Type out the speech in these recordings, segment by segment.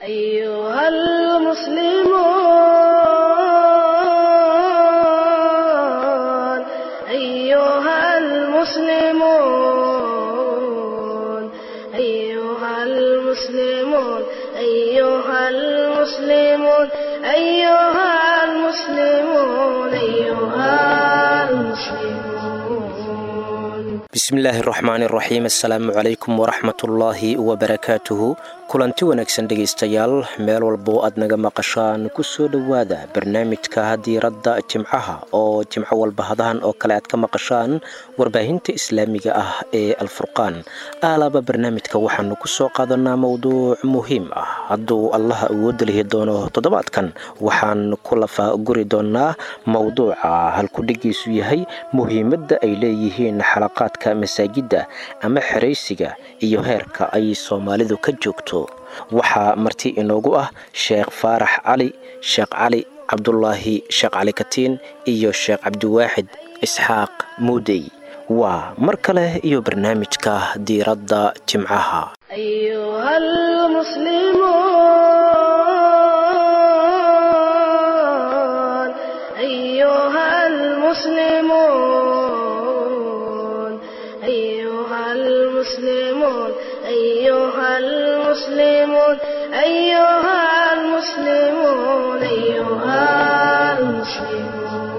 أيها المسلمون أيها المسلمون أيها المسلمون أيها المسلمون أيها المسلمون أيها المسلمون bismillaahi raxmaani raxiim assalaamu calaykum waraxmatullaahi wabarakaatuhu kulanti wanaagsan dhegaystayaal meel walbo aad naga maqashaan ku soo dhowaada barnaamijka diiradda jimcaha oo jimco walba hadahan oo kale aad ka maqashaan warbaahinta islaamiga ah ee alfurqaan aalaaba barnaamijka waxaanu ku soo qaadanaa mowduuc muhiim ah hadduu allaha awooda lihi doono toddobaadkan waxaan ku lafa guri doonaa mowduuca halkudhigiisu yahay muhiimadda ay leeyihiin xalaqaadka masaajidda ama xeraysiga iyo heerka ay soomaalidu ka joogto waxaa marti inoogu ah sheekh faarax cali sheekh cali cabdulaahi sheekh cali katiin iyo sheekh cabdiwaaxid isxaaq muudey waa mar kale iyo barnaamijka diiradda jimcaha أيها المسلمون أيها المسلمون أيها المسلمون أيها المسلمون أيها المسلمون أيها المسلمون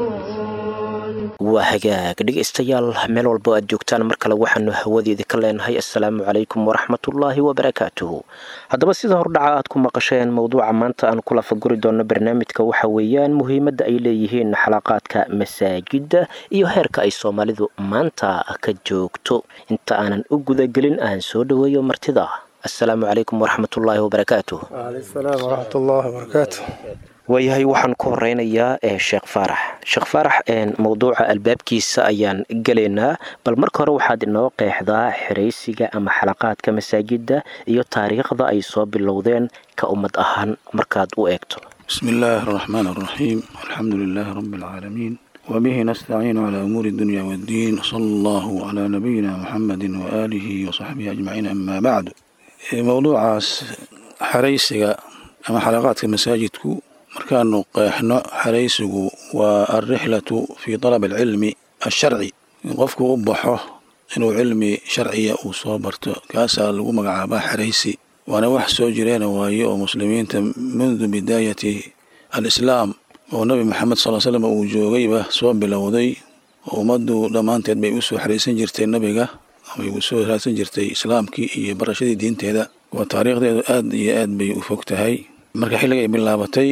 waa hagaag dhegaystayaal meel walbo aad joogtaan mar kale waxaanu hawadeeda ka leenahay assalaamu calaykum waraxmatullaahi wabarakaatuhu haddaba sida hordhaca aad ku maqasheen mowduuca maanta aan ku lafaguri doono barnaamijka waxa weeyaan muhiimadda ay leeyihiin xalaqaadka masaajidda iyo heerka ay soomaalidu maanta ka joogto inta aanan u gudagelin aan soo dhoweeyo martida assalaamu calaykum waraxmatullaahi wabarakaatuh waaleykum salaam waraxmat ullaahi wabarakaatu waayahay waxaan ku horeynayaa ee sheekh faarax sheekh faarax mowduuca albaabkiisa ayaan gelaynaa bal marka hore waxaad inoo qeexdaa xeraysiga ama xalaqaadka masaajidda iyo taariikhda ay soo bilowdeen ka ummad ahaan markaad u eegto بسم الله الرحمن الرحيم الحمد لله رب العالمين وبه نستعين على أمور الدنيا والدين صلى الله على نبينا محمد وآله وصحبه أجمعين أما بعد موضوعaas xaraysiga ama xalaqaadka masaajidku markaanu qeexno xaraysigu waa alrixlatu fii طalab alcilmi alsharci in qofku u baxo inuu cilmi sharciya uu soo barto kaasaa lagu magacaabaa xaraysi waana wax soo jireena waaye oo muslimiinta mundu bidaayati alislaam oo nebi maxamed sal slam uu joogayba soo bilowday oo ummaddu dhammaanteed bay usoo xaraysan jirtay nebiga amay usoo raadsan jirtay islaamkii iyo barashadii diinteeda waa taariikhdeedu aad iyo aad bay u fog tahay marka xilliga ay bilaabatay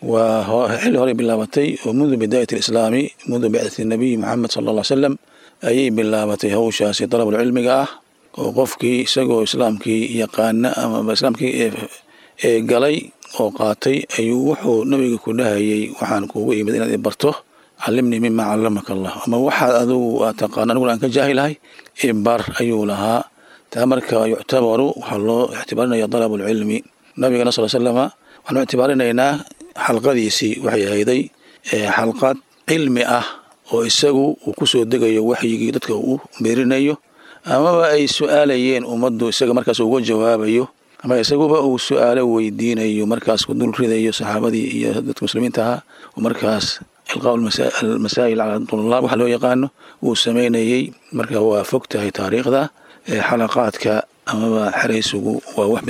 waa xilli horey bilaabatay oo mundu bidaayat alislaami mundu bicdati nabiyi maxamed sala alla ly slam ayay bilaabatay hawshaasi dalabul cilmiga ah oo qofkii isagoo islaamkii yaqaana ama islaamkii ee galay oo qaatay ayuu wuxuu nabiga ku dhahayay waxaan kuugu imid inaad i barto calimnii mima calamaka allah ama waxaad adigu aad taqaano aniguna aan ka jaahilahay ibar ayuu lahaa taa marka yuctabaru waxaa loo ictibaarinaya dalabulcilmi nabigana sal slama waxaanu ictibaarinaynaa xalqadiisii waxay ahayday xalqad cilmi ah oo isagu uu ku soo degayo waxyigii dadka uu meerinayo amaba ay su-aalayeen ummaddu isaga markaas uga jawaabayo ama isaguba uu su-aalo weydiinayo markaas ku dul ridayo saxaabadii iyo dadka muslimiinta ahaa oo markaas ilqaa almasaa'il cala tulaab waxa loo yaqaano uu samaynayey marka waa fog tahay taariikhda xalaqaadka amaba xeraysigu waa wax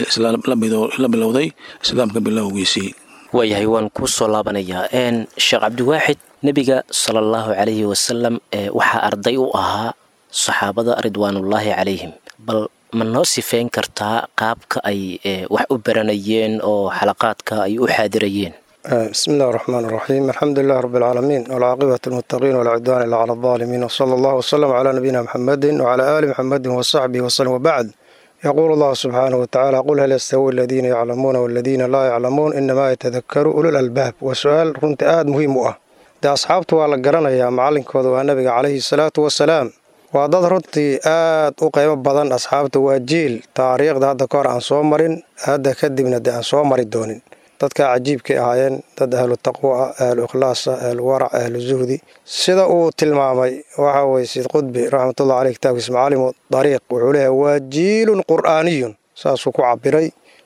la bilowday islaamka bilowgiisii waayahay waan kuu soo laabanayaa sheekh cabdiwaaxid nebiga sala allahu calayhi wasalam waxaa arday u ahaa saxaabada ridwaanullaahi calayhim bal ma noo sifeyn kartaa qaabka ay wax u baranayeen oo xalaqaadka ay u xaadirayeen bismi illahi raxmaan raxiim alxamdu lilah rab alcaalamiin walcaaqibatu lmuttaqiin walaa cudwaan ila cala aldaalimiin wsala allahu wsalam calaa nabiyina muxamedin wcalaa aali muxamedin wasaxbihi waslem wabacd yaquulu allahu subxaanahu watacaala qul hal yastawi aladiina yaclamuuna waladiina laa yaclamuun inamaa yatadakaru ulul albaab waa su-aal runtii aada muhiim u ah dee asxaabtu waa la garanayaa macalinkooda waa nabiga calayhi salaatu wasalaam waa dad runtii aad u qiimo badan asxaabta waa jiil taariikhda hadda ka hor aan soo marin hadda kadibna dee aan soo mari doonin dadkaa cajiibkay ahaayeen dad ahlu taqwo ah ahlu ikhlaasa ahlu warac ahlu zuhdi sida uu tilmaamay waxa weye siid qudbi raxmatullah caleyh kitaabkiisa macalimu dariiq wuxuu leeyahay waa jiilun qur'aaniyun saasuu ku cabiray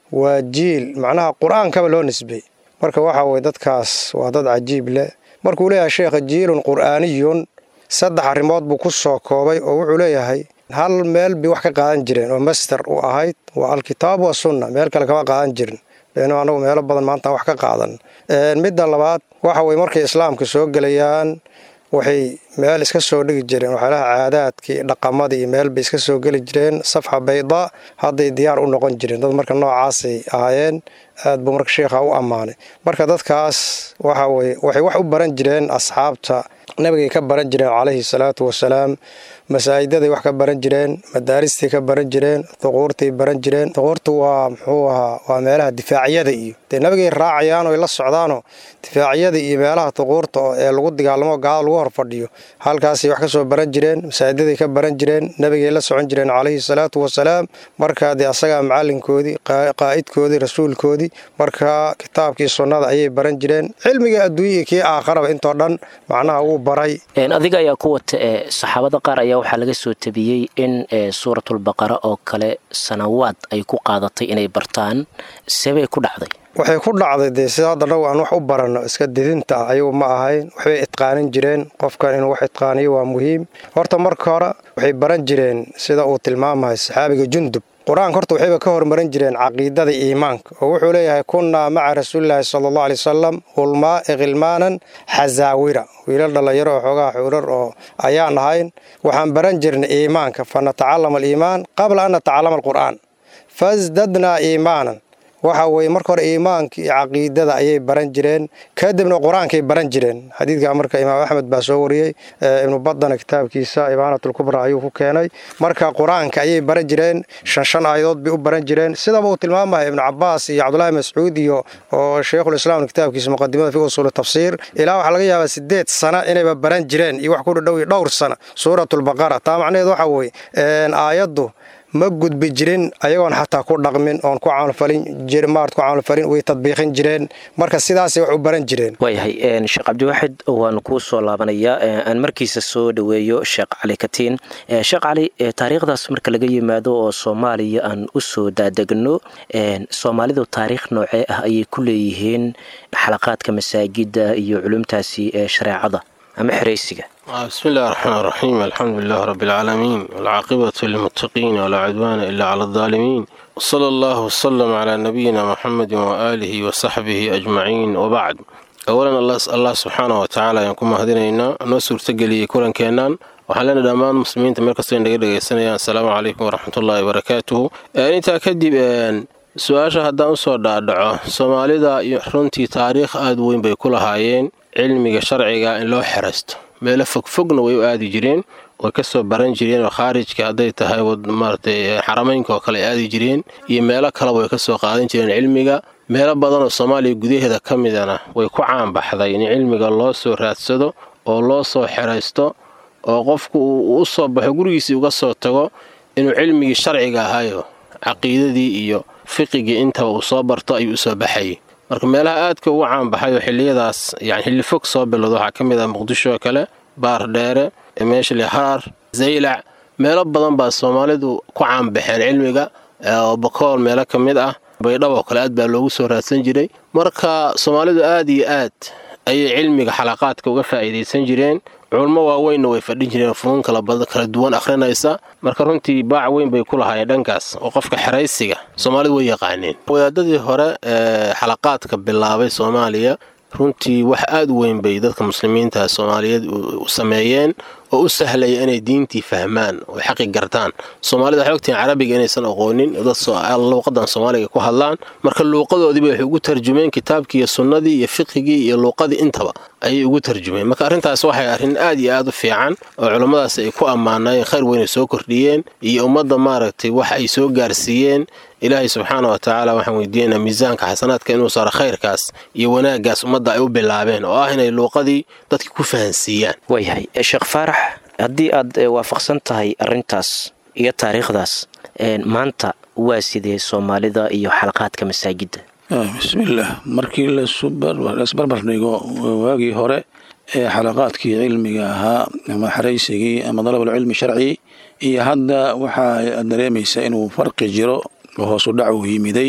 waa jiil macnaha qur-aankaba loo nisbey marka waxa weye dadkaas waa dad cajiib leh markuu leeyahay sheekha jiilun qur'aaniyun saddex arrimood buu ku soo koobay oo wuxuu leeyahay hal meel bay wax ka qaadan jireen oo master u ahayd waa alkitaab wa sunna meel kale kama qaadan jirin beenu anagu meelo badan maanta wax ka qaadan midda labaad waxa weye markay islaamka soo gelayaan waxay meel iska soo dhigi jireen waxyaalaha caadaadkii dhaqamadii iyo meel bay iska soo geli jireen safxa bayda hadday diyaar u noqon jireen dad marka noocaasay ahaayeen aad buu marka sheikha u ammaanay marka dadkaas waxa weye waxay wax u baran jireen asxaabta nabigay ka baran jireen calayhi salaatu wasalaam masaajidaday wax ka baran jireen madaaristii ka baran jireen duquurtay baran jireen duquurtu waa muxuu ahaa waa meelaha difaacyada iyo dee nabigay raacayaan oy la socdaanoo difaacyada iyo meelaha duquurta ee lagu dagaalamo gaalada lagu hor fadhiyo halkaasay wax ka soo baran jireen masaajidaday ka baran jireen nabigay la socon jireen calayhi salaatu wasalaam marka dee asagaa macalinkoodii qaa'idkoodii rasuulkoodii marka kitaabkii sunnada ayay baran jireen cilmiga adduunya iyo kii aakharaba intoo dhan macnaha wuu baray adiga ayaa ku wata ee saxaabada qaar ayaa waxaa laga soo tabiyey in suuratulbaqara oo kale sanawaad ay ku qaadatay inay bartaan sebay ku dhacday waxay ku dhacday dee sida hadda nagu aan wax u baranno iska didinta ah ayagu ma ahayn waxbay itqaanin jireen qofkan inuu wax itqaaniyo waa muhiim horta marka hore waxay baran jireen sida uu tilmaamahay saxaabiga jundub qur-aanka horta waxayba ka hormarin jireen caqiidada iimaanka oo wuxuu leeyahay kunnaa maca rasuulilaahi sala allahu alay wasalam hulmaa ikhilmaanan xasaawira wiilal dhallinyaro oo xoogaha xuurar oo ayaan ahayn waxaan baran jirnay iimaanka fa natacallama aliimaan qabla an natacallama alqur'aan fasdadnaa iimaanan waxa weye marka hore iimaanka iyo caqiidada ayay baran jireen kadibna qur-aankay baran jireen xadiidka marka imaam axmed baa soo wariyey ibnu badana kitaabkiisa ibaanatulkubra ayuu ku keenay marka qur-aanka ayay baran jireen shan shan aayadood bay u baran jireen sidaba uu tilmaamaya ibnu cabaas iyo cabdulahi mascuud iyo oo sheikhulislaam kitaabkiisa muqadimada fi usuuli tafsiir ilaa waxaa laga yaabaa sideed sana inayba baran jireen iyo wax ku dhadhow dhowr sana suuratulbaqara taa macnaheed waxa weye aayaddu ma gudbi jirin ayagoon xataa ku dhaqmin oon ku camalfalin maart ku camalfalin way tadbiiqin jireen marka sidaasay wax u baran jireen waayahay sheekh cabdiwaaxid waan kuu soo laabanayaa aan markiisa soo dhoweeyo sheekh cali katiin sheekh cali taariikhdaas marka laga yimaado oo soomaaliya aan u soo daadegno soomaalidu taariikh noocee ah ayay ku leeyihiin xalaqaadka masaajida iyo culumtaasi ee shareecada ama xeraysiga bismi illahi raxmaan raxiim alxamdu lilah rabi alcaalamiin walcaaqibatu lilmuttaqiin walaa cudwaana ila cala aldaalimiin wsala allahu wsalam calaa nabiyina muxamedi waaalihi wasaxbihi ajmaciin wabacd awalan allah subxaana wa tacaala ayaan ku mahadinaynaa noo suurtageliyey kulankeennan waxaan leenahay dhammaan muslimiinta meel kastoo inaga dhegaysanayaan asalaamu calaykum waraxmatullaahi wabarakaatuhu intaa kadib su-aasha haddaan usoo dhaadhaco soomaalida runtii taariikh aada weyn bay ku lahaayeen cilmiga sharciga in loo xeraysto meelo fogfogna way u aadi jireen way ka soo baran jireen oo khaarijka hadday tahay maaratay xarameynka oo kale ay aadi jireen iyo meelo kaleba way ka soo qaadan jireen cilmiga meelo badanoo soomaaliya gudaheeda ka midana way ku caanbaxday in cilmiga loo soo raadsado oo loo soo xeraysto oo qofku uu u soo baxo gurigiisii uga soo tago inuu cilmigii sharciga ahayo caqiidadii iyo fiqigii intaba uu soo barto ayuu usoo baxayay marka meelaha aadka ugu caanbaxay oo xilliyadaas yani xilli fog soo bilowda waxaa ka mid ah muqdisho oo kale baar dheere meeshali harar zaylac meelo badan baa soomaalidu ku caanbaxeen cilmiga oo bakool meelo ka mid ah baydhab oo kale aad baa loogu soo raadsan jiray marka soomaalidu aad iyo aad ayay cilmiga xalaqaadka uga faa'iidaysan jireen culmo waaweynna way fadhin jireen funuun kala duwan akhrinaysa marka runtii baac weyn bay ku lahaayeen dhankaas oo qofka xeraysiga soomaalidu way yaqaaneen wadaadadii hore ee xalaqaadka bilaabay soomaaliya runtii wax aad u weyn bay dadka muslimiinta soomaaliyeed u sameeyeen oo u sahlaya inay diintii fahmaan oo xaqi gartaan soomaalida waxay ogtihiin carabiga inaysan aqoonin dad luuqadan soomaaliga ku hadlaan marka luuqadoodiiba waxay ugu tarjumeen kitaabkii iyo sunnadii iyo fiqigii iyo luuqadii intaba ayay ugu tarjumeen marka arrintaas waxay arrin aad iyo aad u fiican oo culummadaas ay ku ammaanayeen khayr weyn ay soo kordhiyeen iyo ummadda maaragtay wax ay soo gaarsiiyeen ilaahay subxaana wa tacaala waxaan weydiinaynaa miisaanka xasanaadka inuu saaro khayrkaas iyo wanaaggaas ummadda ay u bilaabeen oo ah inay luuqadii dadka ku fahansiiyaan waayahay sheekh faarax haddii aad waafaqsan tahay arrintaas iyo taariikhdaas maanta waa sidee soomaalida iyo xalaqaadka masaajidda bismillaah markii laisbarbar dhigo waagii hore ee xalaqaadkii cilmiga ahaa ama xaraysigii ama dalabulcilmi sharci iyo hadda waxaa dareemaysa inuu farqi jiro oo hoosu dhacu yimiday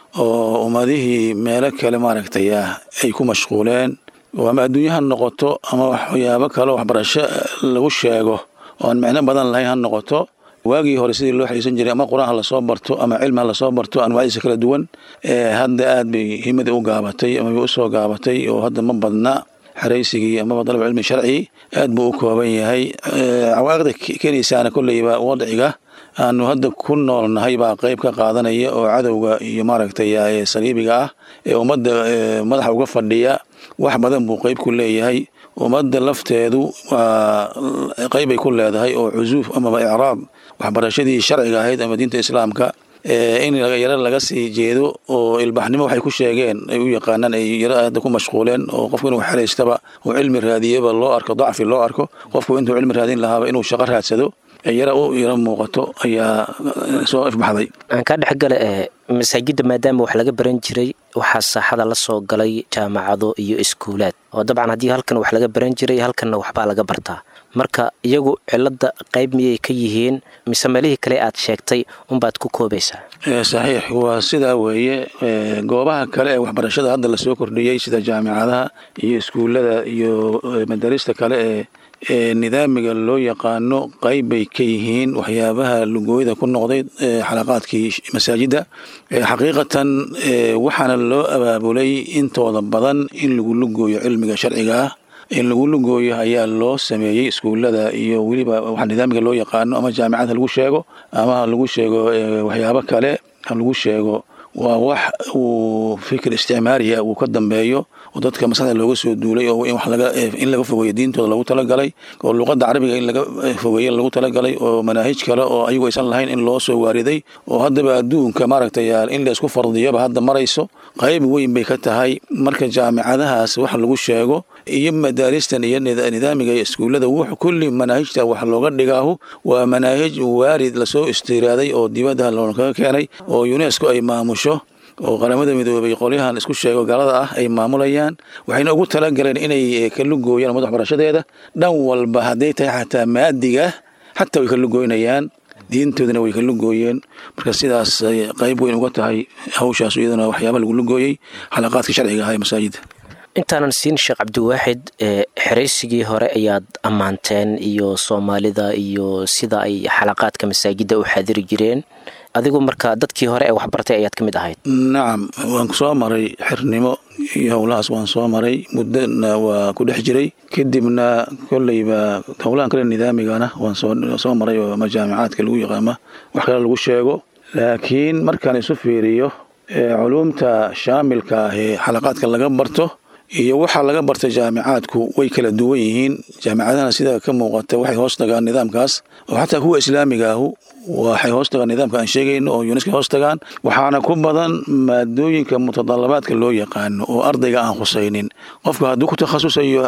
oo ummadihii meelo kale maaragtay ah ay ku mashquuleen oo ama adduunye ha noqoto ama waxyaabo kale waxbarasho lagu sheego oo aan micno badan lahayn ha noqoto waagii hore sidii loo xariisan jiray ama qur-aan ha lasoo barto ama cilmi ha lasoo barto anwaacdiisa kala duwan hadda aad bay himadii u gaabatay ama bay usoo gaabatay oo hadda ma badna xaraysigii amaba dalab cilmi sharci aad buu u kooban yahay cawaaqida keenaysaana kolleyba wadciga aanu hadda ku noolnahay baa qayb ka qaadanaya oo cadowga iyo maaragtay saliibiga ah ee ummadda madaxa uga fadhiya wax badan buu qayb ku leeyahay ummadda lafteedu waa qaybbay ku leedahay oo cusuuf amaba icraab waxbarashadii sharciga ahayd ama diinta islaamka in yaro laga sii jeedo oo ilbaxnimo waxay ku sheegeen ay u yaqaanaan ay yaro hadda ku mashquuleen oo qofku inuu xeraystaba uu cilmi raadiyaba loo arko dacfi loo arko qofku intuu cilmi raadin lahaaba inuu shaqo raadsado yaro u yaro muuqato ayaa soo ifbaxday aan kaa dhexgala ee masaajidda maadaama wax laga baran jiray waxaa saaxada la soo galay jaamacado iyo iskuulaad oo dabcan haddii halkan wax laga baran jiray halkanna waxbaa laga bartaa marka iyagu cilada qayb miyay ka yihiin mise meelihii kale aad sheegtay unbaad ku koobaysaa saxiix waa sidaa weeye goobaha kale ee waxbarashada hadda lasoo kordhiyey sida jaamicadaha iyo iskuullada iyo madarista kale ee ee nidaamiga loo yaqaano qayb bay ka yihiin waxyaabaha lugooyada ku noqday xalaqaadkii masaajidda xaqiiqatan waxaana loo abaabulay intooda badan in lagu lugooyo cilmiga sharciga ah in lagu lugooyo ayaa loo sameeyey iskuullada iyo weliba waxa nidaamiga loo yaqaano ama jaamicad ha lagu sheego ama ha lagu sheego waxyaabo kale ha lagu sheego waa wax uu fikir isticmaariya uu ka dambeeyo oo dadka maskaxda looga soo duulay oo in wax laga in laga fogeeyo diintooda lagu talagalay oo luqadda carabiga in laga fogeeyo lagu talagalay oo manaahij kale oo ayagu aysan lahayn in loo soo waariday oo haddaba adduunka maaragtay in la isku fardiyoba hadda marayso qayb weyn bay ka tahay marka jaamicadahaas wax lagu sheego iyo madaaristan iyo nidaamiga iskuullada wux kulli manaahijta wax looga dhigaahu waa manaahij waarid lasoo istiraaday oo dibadda lookaga keenay oo unesco ay maamusho oo qaramada midoobay qolyahan isku sheego gaalada ah ay maamulayaan waxayna ugu talagaleen inay ka lugooyaan ummadda waxbarashadeeda dhan walba hadday tahay xataa maadiga xataa way ka lugooynayaan diintoodana way ka lugooyeen marka sidaas qayb weyn uga tahay hawshaas iyadana waxyaaba lagu lugooyey xalaqaadka sharciga ah ee masaajidda intaanan siin sheekh cabdiwaaxid xeraysigii hore ayaad ammaanteen iyo soomaalida iyo sida ay xalaqaadka masaajidda u xaadiri jireen adigu marka dadkii hore ee waxbartay ayaad ka mid ahayd nacam waan soo maray xirnimo iyo howlahaas waan soo maray muddona waa ku dhex jiray kadibna kolleyba howlahan kale nidaamigana waan soo maray oo ama jaamicaadka lagu yaqaama wax kale lagu sheego laakiin markaan isu fiiriyo culuumta shaamilka ah ee xalaqaadka laga barto iyo waxaa laga bartay jaamicaadku way kala duwan yihiin jaamicadahana sida ka muuqata waxay hoos tagaan nidaamkaas oo xataa kuwa islaamiga ahu waxay hoos tagaan nidaamka aan sheegayno oo yuneska hoos tagaan waxaana ku badan maadooyinka mutadalabaadka loo yaqaano oo ardayga aan khusaynin qofku hadduu ku takhasusayo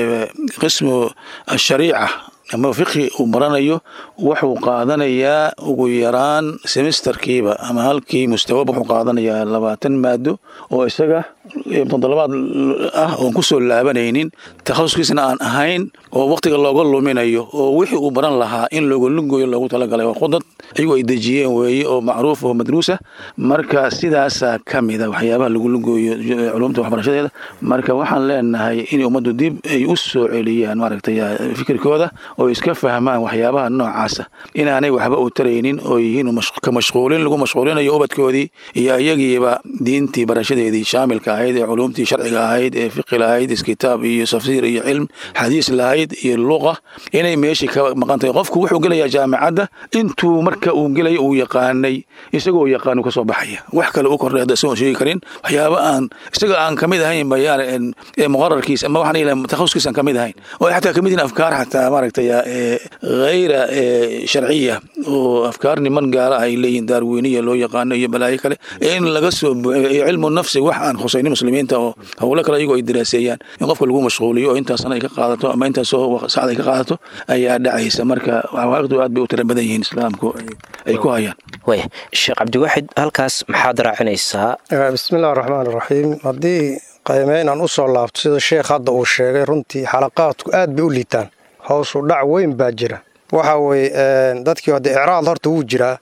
qismu ashariica ama fiqhi uu baranayo wuxuu qaadanayaa ugu yaraan semesterkiiba ama halkii mustawaba wuxuu qaadanayaa labaatan maado oo isaga mutadalabaad ah oon kusoo laabanaynin takhasuskiisna aan ahayn oo waqtiga looga luminayo oo wixii uu baran lahaa in looga lugoyo loogu talagalay waa khudad ayagu ay dejiyeen weeye oo macruuf oo madruusa marka sidaasaa ka mida waxyaabaha lagu lugoyo culumta waxbarashadeeda marka waxaan leenahay in ummaddu dib ay u soo celiyaan maaragtay fikirkooda oo iska fahmaan waxyaabaha noocaasa inaanay waxba u taraynin oo yihiin ka mashquulin lagu mashquulinayo ubadkoodii iyo iyagiiba diintii barashadeedii shaamilka ahayd ee culumtii sharciga ahayd ee fiqi lahayd iskitaab iyo tafsiir iyo cilm xadiis lahayd iyo luqa inay meeshii ka maqan tahay qofku wuxuu gelayaa jaamicadda intuu marka uu gelaya uu yaqaanay isagoo yaqaanu ka soo baxaya wax kale u kordhay hadda isagoon sheegi karin waxyaaba aan isaga aan kamid ahayn bayaan muqararkiisa ama waxaan ilahay takhasuskiisa aan kamid ahayn oo ay xataa kamid yihiin afkaar xataa maaragtay hayra sharciya oo afkaar niman gaala ay leeyihiin daarweyniya loo yaqaano iyo balaayo kale in laga soo iyo cilmu nafsi wax aan khusaynin muslimiinta oo howlo kale iyagoo ay diraaseeyaan in qofka lagu mashquuliyo oo intaasna ay ka qaadato ama intaasoo sacd ay ka qaadato ayaa dhacaysa marka xawaaqidu aad bay u tira badan yihiin islaamku ay ku hayaan waya sheekh cabdiwaaxid halkaas maxaad raacinaysaa bismillahi raxmaan iraxiim haddii qaymeyn aan u soo laabto sida sheekh hadda uu sheegay runtii xalaqaadku aad bay u liitaan howsu dhac weyn baa jira waxa weye dadkii hadde icraad horta wuu jiraa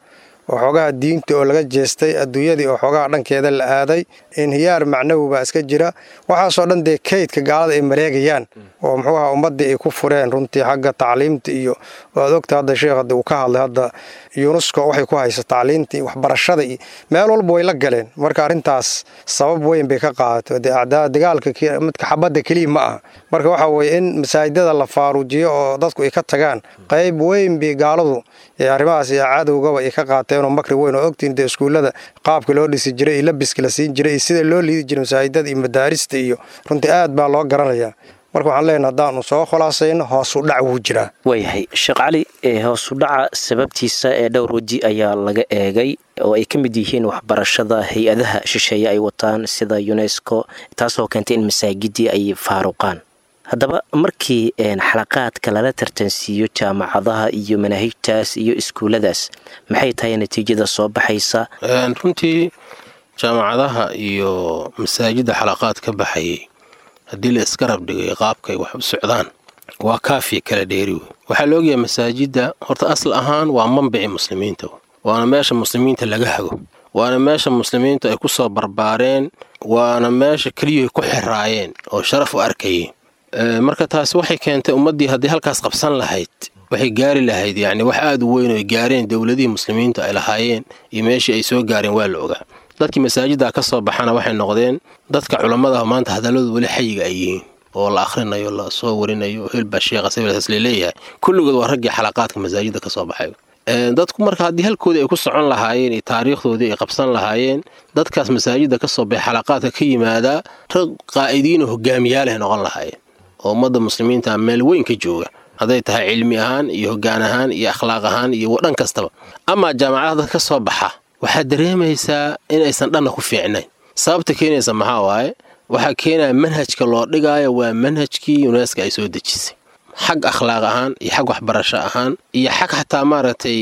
oo xoogaha diinta oo laga jeestay adduunyadii oo xoogaha dhankeeda la aaday inhiyaar macnawi baa iska jira waxaasoo dhan dee kaydka gaalada ay mareegayaan oo muxuu aha ummaddii ay ku fureen runtii xagga tacliimta iyo waad ogta hadda sheekh hadda uu ka hadlay hadda yunesko waxay ku haysa tacliinta iyo waxbarashada iyo meel walba way la galeen marka arrintaas sabab weyn bay ka qaadato dee acdaa dagaalka midka xabadda keliya ma aha marka waxa weeye in masaajidada la faaruujiyo oo dadku ay ka tagaan qayb weyn bay gaaladu ee arrimahaas iyo cadowgaba ay ka qaateenoo makri weyn oo ogtiin dee iskuullada qaabka loo dhisi jiray iyo labiska la siin jiray iyo sida loo liidi jiray masaajidada iyo madaarista iyo runtii aad baa loo garanayaa marka waxaan leenaha haddaanu soo khulaasayno hoosu dhac wuu jiraa waayahay sheekh cali hoosu dhaca sababtiisa ee dhowr weji ayaa laga eegay oo ay ka mid yihiin waxbarashada hay-adaha shisheeye ay wataan sida unesco taasoo keentay in masaajidii ay faaruqaan haddaba markii xalaqaadka lala tartansiiyo jaamacadaha iyo manaahijtaas iyo iskuulladaas maxay tahay natiijada soo baxaysa runtii jaamacadaha iyo masaajidda xalaqaad ka baxayay haddii la iska rabdhigay qaabkay wax u socdaan waa kaafiya kala dheeri wey waxaa la ogyahay masaajidda horta asal ahaan waa manbici muslimiinta waana meesha muslimiinta laga hago waana meesha muslimiintu ay ku soo barbaareen waana meesha keliyuhay ku xiraayeen oo sharaf u arkayeen marka taasi waxay keentay ummaddii haddii halkaas qabsan lahayd waxay gaari lahayd yacni wax aad u weyn oo ay gaareen dowladihii muslimiinta ay lahaayeen iyo meeshii ay soo gaareen waa la ogaa dadkii masaajiddaa ka soo baxana waxay noqdeen dadka culammadaah maanta hadalladooda weli xayiga ay yihiin oo la akhrinayo la soo warinayo hilba sheekha sabiilkaas laleeyahay kulligood waa raggii xalaqaadka masaajidda ka soo baxay dadku marka haddii halkoodii ay ku socon lahaayeen iyo taariikhdoodii ay qabsan lahaayeen dadkaas masaajidda ka soo baxay xalaqaadka ka yimaadaa rag qaa'idiin oo hogaamiyaaleh noqon lahaayeen oo ummadda muslimiinta meel weyn ka jooga hadday tahay cilmi ahaan iyo hoggaan ahaan iyo akhlaaq ahaan iyo dhan kastaba amaa jaamacadaha dadka ka soo baxa waxaad dareemaysaa inaysan dhanna ku fiicnayn sababta keenaysa maxaa waaye waxaa keenaya manhajka loo dhigaayo waa manhajkii yuneska ay soo dejisay xag akhlaaq ahaan iyo xag waxbarasho ahaan iyo xag xataa maaragtay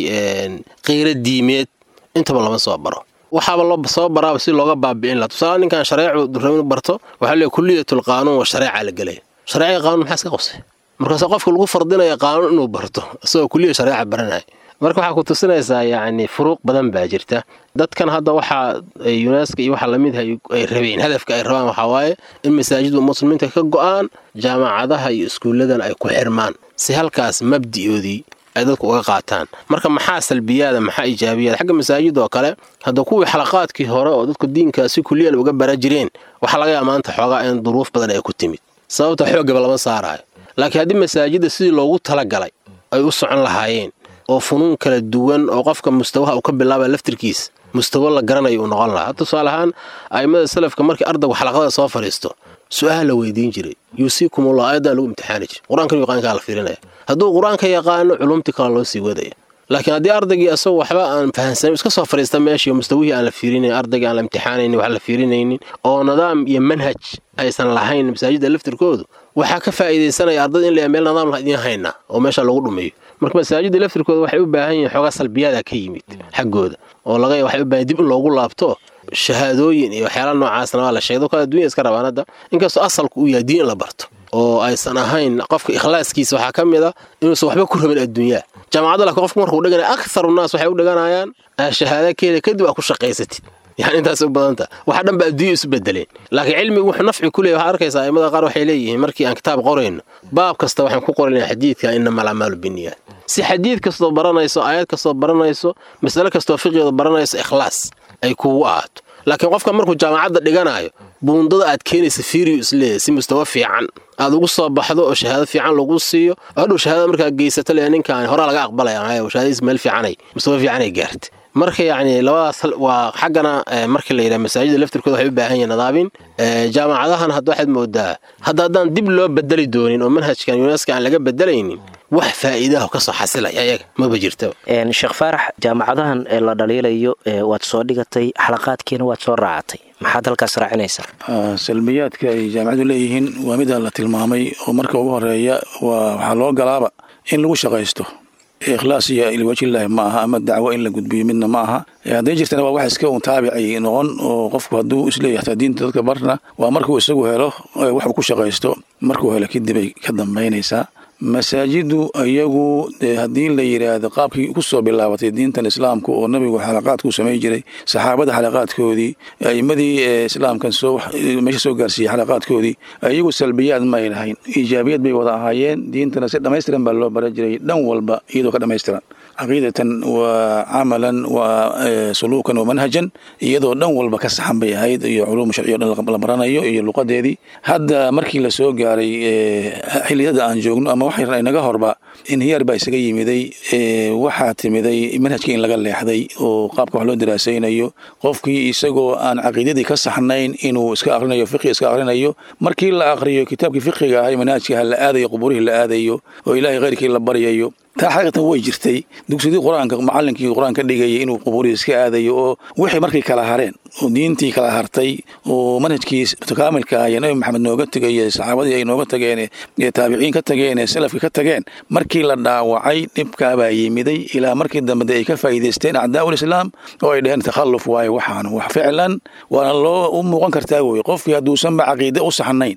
qiiro diimeed intaba lama soo baro waxaaba loo soo baraaba si looga baabi'in laha tusaale ninkan shareecu rabin barto waxaa leeyahy kuliyatul qaanuun waa shareeca la gelaya shareecii qaanuun maxaa iska qosay markaase qofka lagu fardinaya qaanuun inuu barto isagoo kuliya shareeca baranaya marka waxaa ku tusinaysaa yacni furuuq badan baa jirta dadkan hadda waxaa yuneska iyo waxa lamid ay rabeen hadafka ay rabaan waxaa waaye in masaajidda muslimiinta ka go'aan jaamacadaha iyo iskuulladan ay ku xirmaan si halkaas mabdi'oodii ay dadku uga qaataan marka maxaa salbiyaada maxaa ijaabiyaada xagga masaajidda oo kale hadda kuwii xalaqaadkii hore oo dadku diinkaa si kuliyan uga bara jireen waxaa laga yaaba maanta xoogaa in duruuf badan ay ku timid sababta xooggaba lama saaraayo laakiin haddii masaajidda sidii loogu talagalay ay u socon lahaayeen oo funuun kala duwan oo qofka mustawaha uu ka bilaabaya laftirkiisa mustawo la garanayo uu noqon lahaa tusaale ahaan a'immada salafka markii ardaygu xalaqada soo fadhiisto su'aal la weydiin jiray yuusiikumullah ayadan lagu imtixaani jiray qur-aankan yaqaankaa la fiirinaya hadduu qur-aanka yaqaano culumtii kale loo sii wadaya laakiin haddii ardaygii asagoo waxba aan fahansanin iska soo fadhiista meeshii mustawihii aan la fiirinayn ardaygii aan la imtixaanaynin wax la fiirinaynin oo nidaam iyo manhaj aysan lahayn masaajidda laftirkoodu waxaa ka faa'iidaysanaya ardada in la meel nidaam la idiin haynaa oo meesha lagu dhumeeyo marka masaajidda laftirkooda waxay u baahan yihiin xoogaa salbiyaada ka yimid xaggooda oo laga waxay u baahan dib in loogu laabto shahaadooyin iyo waxyaala noocaasna waa la sheegay dadka adduunya iska rabaan hadda inkastoo asalku uu yahay diin in la barto oo aysan ahayn qofka ikhlaaskiisa waxaa ka mid a inuusan waxba ku rabin adduunyaa jaamacadda laakiin qofku markuu dhiganaya akharu naas waxay u dhiganayaan shahaada keeda kadib aa ku shaqaysatid yani intaas u badanta waxa dhan ba adduunya isu bedeleen laakiin cilmigu wuxuu nafci ku leeyahy waxaad arkaysaa aimada qaar waxay leeyihiin markii aan kitaab qorayno baab kasta waxaan ku qoraynaa xadiidka inama alacmaalu binniyaat si xadiid kastoo baranayso aayad kastoo baranayso masale kastoo fiqigeeda baranayso ikhlaas ay kugu ahaato laakiin qofka markuu jaamacadda dhiganayo buundada aad keenaysa fiiriyo isleeyahy si mustawa fiican aad ugu soo baxdo oo shahaado fiican lagu siiyo hadhow shahaadada markaa geysato le ninkaan horaa laga aqbalaya shahaadadiis meel fiicanay mustawa fiicanay gaartay marka yacni labadaas waa xaggana markii la yidhaha masaajida laftirkooda waxay u baahan yihin nadaabin jaamacadahan hadda waxaad moodaa hadda haddaan dib loo bedeli doonin oo manhajkan yuneska aan laga bedelaynin wax faa'iidaha ka soo xasilaya ayaga maba jirtaba sheekh faarax jaamacadahan la dhaliilayo waad soo dhigatay xalaqaadkiina waad soo raacatay maxaad halkaas raacinaysaa salbiyaadka ay jaamacadu leeyihiin waa mida la tilmaamay oo marka ugu horeeya waxaa loo galaaba in lagu shaqaysto ikhlaas iyo ilwajilaahi ma aha ama dacwo in la gudbiyo midna ma aha hadday jirtana waa wax iska un taabicay noqon oo qofku hadduu isleeyahay hataa diinta dadka barna waa markuu isagu helo waxuu ku shaqaysto markuu helo kadib ay ka dambaynaysaa masaajidu iyagu dee haddii la yidhaahdo qaabkii kusoo bilaabatay diintan islaamka oo nabigu xalaqaadku samay jiray saxaabada xalaqaadkoodii a'imadii islaamkan soo meesha soo gaarsiiyey xalaqaadkoodii iyagu salbiyaad ma ay lahayn iijaabiyad bay wada ahaayeen diintana si dhammaystiran baa loo baran jiray dhan walba iyadoo ka dhammaystiran caqiidatan waa camalan waa suluukan wa manhajan iyadoo dhan walba ka saxan bay ahayd iyo culuum sharciyo dhan la baranayo iyo luqadeedii hadda markii la soo gaaray xilliyada aan joogno ama wax yar inaga horba inhiyaar baa isaga yimiday waxaa timiday manhajkii in laga leexday oo qaabka wax loo daraasaynayo qofkii isagoo aan caqiidadii ka saxnayn inuu iska akrinayo fiqi iska akrinayo markii la akriyo kitaabkii fiqiga ahay manhajka la aadayo qubuurihii la aadayo oo ilaahay khayrkii la baryayo taa xaqiiqatan way jirtay dugsidii qur-aanka macallinkii qur-aanka dhigayay inuu qubuurihii iska aadayo oo wixii markay kala hareen oo diintii kala hartay oo manhajkii kaamilka ah ee nabi maxamed nooga tegay saxaabadii ay nooga tageen ee taabiciin ka tageen ee salafka ka tageen markii la dhaawacay dhibkaabaa yimiday ilaa markii dambe ay ka faa'iidaysteen acdaa'ul islaam oo ay dheheen takhalluf waaye waxaan wax ficlan waana loo u muuqan kartaa weye qofkii hadduusanba caqiide u saxnayn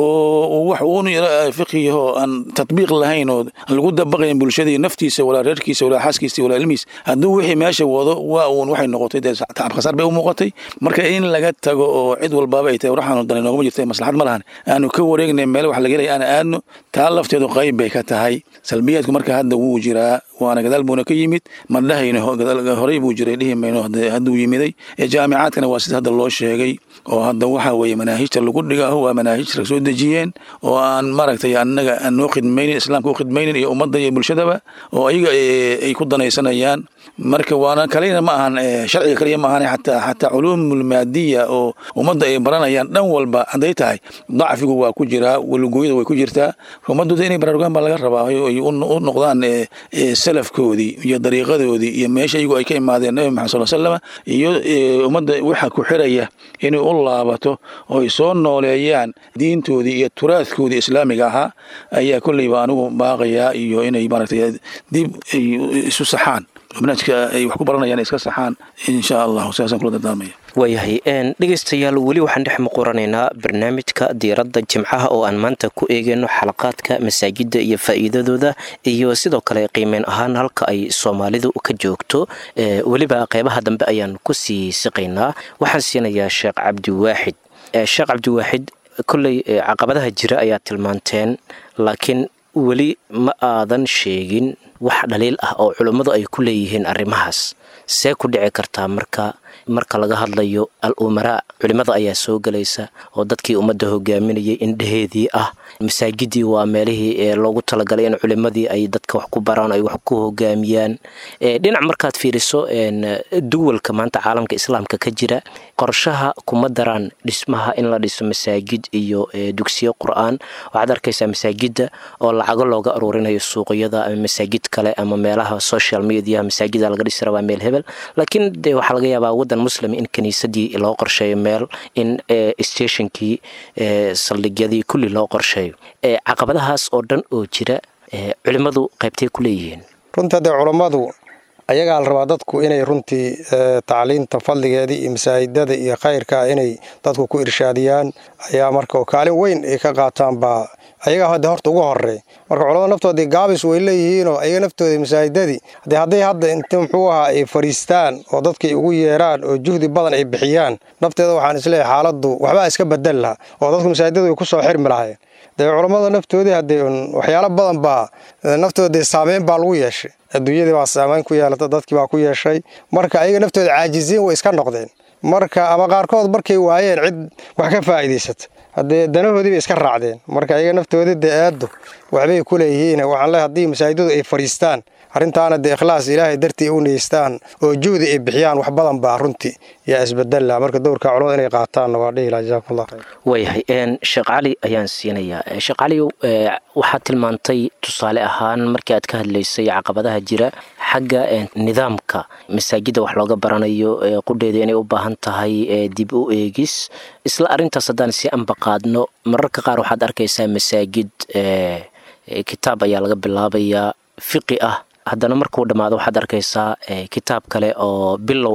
oo wax uun fiqiyaho aan tatbiiq lahayn oo lagu dabaqayn bulshadii naftiisa walaa reerkiisa walaa xaaskiisa walaa ilmihiis hadduu wixii meesha wado waa uun waxay noqotay dee tacab khasaar bay u muuqatay marka in laga tago oo cid walbaaba ay tahay waxaanu dan noogama jirta maslaxad ma lahan aanu ka wareegnay meel wax laga helaya aan aadno taa lafteedu qayb bay ka tahay salbiyaadku marka hadda wuu jiraa waana gadaal buuna ka yimid ma dhahayno horey buu jiray dhihi mayno hadduu yimiday jaamicaadkana waa sida hadda loo sheegay oo hadda waxa weeye manaahijta lagu dhigaho waa manaahij rag soo dejiyeen oo aan maaragtay annaga aan noo khidmaynin islaamka u khidmaynin iyo ummadda iyo bulshadaba oo ayaga ay ku danaysanayaan marka waana kalena ma ahan sharciga kaliya ma ahan xataa xataa culuumul maadiya oo ummadda ay baranayaan dhan walba hadday tahay dacfigu waa ku jiraa walugooyada way ku jirtaa ummadooda inay baraarugaan baa laga rabaa ay u noqdaan salafkoodii iyo dariiqadoodii iyo meesha iyagu ay ka imaadeen nabi maxamed sal slama iyo ummadda waxa ku xiraya inay u laabato oo ay soo nooleeyaan diintoodii iyo turaadkoodii islaamiga ahaa ayaa kolleyba anigu baaqayaa iyo inay maaragtay dib ay isu saxaan manhajka ay wax ku baranayaan iska saxaan insha allahu sidaasaan kula dardaarmaya waayahay dhegaystayaal weli waxaan dhex muquranaynaa barnaamijka diiradda jimcaha oo aan maanta ku eegeyno xalaqaadka masaajidda iyo faa'iidadooda iyo sidoo kale qiimeyn ahaan halka ay soomaalidu ka joogto weliba qeybaha dambe ayaan ku sii siqaynaa waxaan siinayaa sheekh cabdiwaaxid sheekh cabdiwaaxid kolley caqabadaha jira ayaa tilmaanteen laakiin weli ma aadan sheegin wax dhaliil ah oo culummadu ay ku leeyihiin arrimahaas see ku dhici kartaa marka marka laga hadlayo al umaraa culimmada ayaa soo gelaysa oo dadkii ummadda hogaaminayay indheheedii ah masaajidii waa meelihii loogu talagalay in culimmadii ay dadka wax ku baraan ay wax ku hogaamiyaan dhinac markaad fiiriso duwalka maanta caalamka islaamka ka jira qorshaha kuma daraan dhismaha in la dhiso masaajid iyo dugsiyo qur-aan waxaad arkaysaa masaajidda oo lacago looga aruurinayo suuqyada ama masaajid kale ama meelaha social mediaha masaajida laga dhisi rabaa meel hebel laakiin de waxaa laga yaabaa waddan muslim in kiniisadii loo qorsheeyo meel in stationkii saldhigyadii kulli loo qorsheeyo caqabadahaas oo dhan oo jira culimmadu qaybtay ku leeyihiin runtii haddee culammadu ayagaa la rabaa dadku inay runtii tacliinta fadligeedii iyo masaajidada iyo khayrka inay dadku ku irshaadiyaan ayaa marka kaalin weyn ay ka qaataan baa ayagaa hadda horta ugu horey marka culamada naftoodii gaabis way leeyihiinoo ayaga naftooda masaajidadii de hadday hadda inta muxuu ahaa ay fadhiistaan oo dadkay ugu yeeraan oo juhdi badan ay bixiyaan nafteeda waxaan isleeyahay xaaladdu waxbaa iska bedel laha oo dadku masaajidadu ay ku soo xirmi lahayen dee culammada naftoodii haddee waxyaalo badan baa naftooda saameyn baa lagu yeeshay adduunyadii baa saameyn ku yeelata dadkii baa ku yeeshay marka ayaga naftooda caajiziin way iska noqdeen marka ama qaarkood markay waayeen cid wax ka faa'iidaysata haddee danahoodii bay iska raacdeen marka ayaga naftoodii dee aaddu waxbay ku leeyihiin waxaan leehay haddii masaajidadu ay fadhiistaan arrintaana dee ikhlaas ilaahay dartii u niyeystaan oo juhdi ay bixiyaan wax badan baa runtii yaa isbedella marka dowrka culamada inay qaataanna waa dhihi laha jazakumullah khayr waayahay sheekh cali ayaan siinayaa sheekh cali waxaad tilmaantay tusaale ahaan markii aad ka hadlaysay caqabadaha jira xagga nidaamka masaajidda wax looga baranayo qudheeda inay u baahan tahay dib u eegis isla arrintaas haddaan si ambaqaadno mararka qaar waxaad arkaysaa masaajid kitaab ayaa laga bilaabayaa fiqi ah haddana markuu dhammaado waxaad arkaysaa kitaab kale oo bilow ah